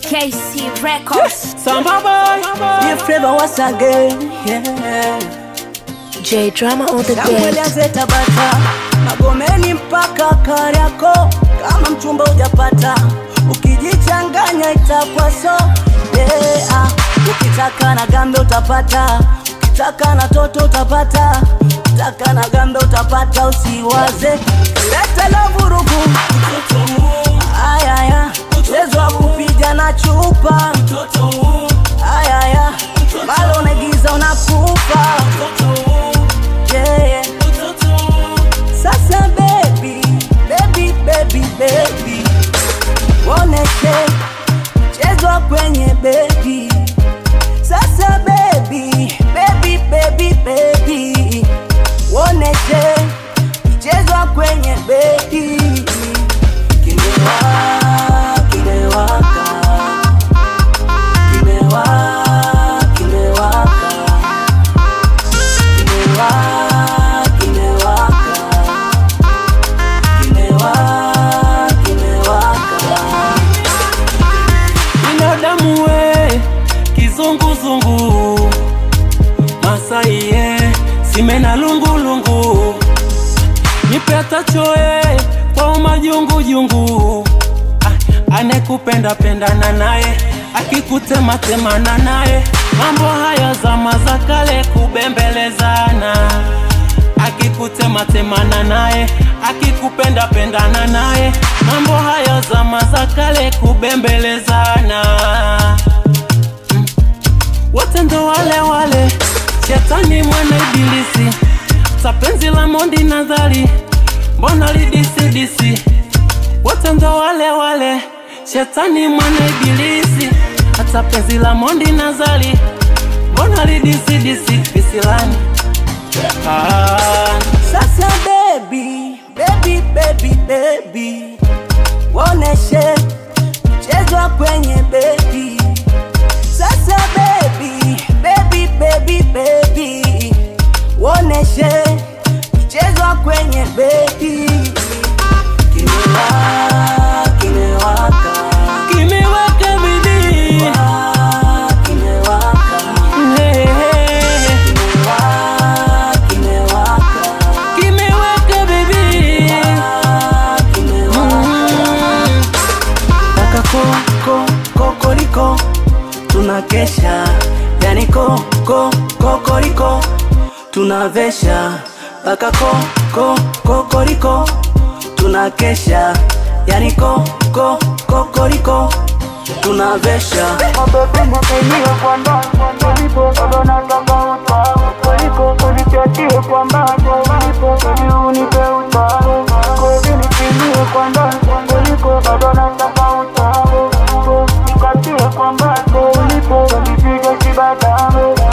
KC Records. Samba boy, Dear flavor once again, yeah. J Drama on the Kamwele beat. azeta bata Magomeni mpaka Kariako, kama mchumba hujapata, ukijichanganya itakuwa so yeah. Ukitaka na gambe utapata, ukitaka na toto utapata, ukitaka na gambe utapata, usiwaze leta la vurugu ayaya, mchezo wa kupiga na chupa ayaya, malo unagiza unakufa yeah, yeah. Sasa baby, baby, baby, baby, woneshe mchezo wa kwenye baby. Sasa baby, baby, baby, baby, woneshe mchezo wa kwenye baby. Kimewa, kimewaka, kimewa, kimewaka, kimewa, kimewaka kimewa kimewaka binadamu we, kizunguzungu, Masai ye, sime na lungulungu, nipe atachoe kwa umajungujungu, Ah, anekupenda pendana naye, akikutema temana naye, mambo haya zama za kale kubembelezana akikutema temana naye, akikupenda pendana naye, mambo hayo zama za kale kubembelezana. Mm. Wote ndo wale wale, shetani mwana ibilisi, tapenzi la mondi nadhari, mbona lidisidisi? Wote ndo wale wale, shetani mwana ibilisi, hata penzi la mondi nazari, mbona lidisidisi visilani Ah, sasa baby baby baby baby woneshe mchezo wa kwenye baby sasa baby baby baby baby woneshe mchezo wa kwenye baby kimewa kimewaka kimeweka bidii Ah, kimewaka Hey, hey, kimewaka kimewaka kimeweka bidii Ah, kimewaka Kaka koko kokoriko tunakesha yani koko kokoriko tunavesha mpaka koko kokoriko tunakesha yani koko kokoriko tunavesha Nikatie kwamba ulipo, nipige kibadame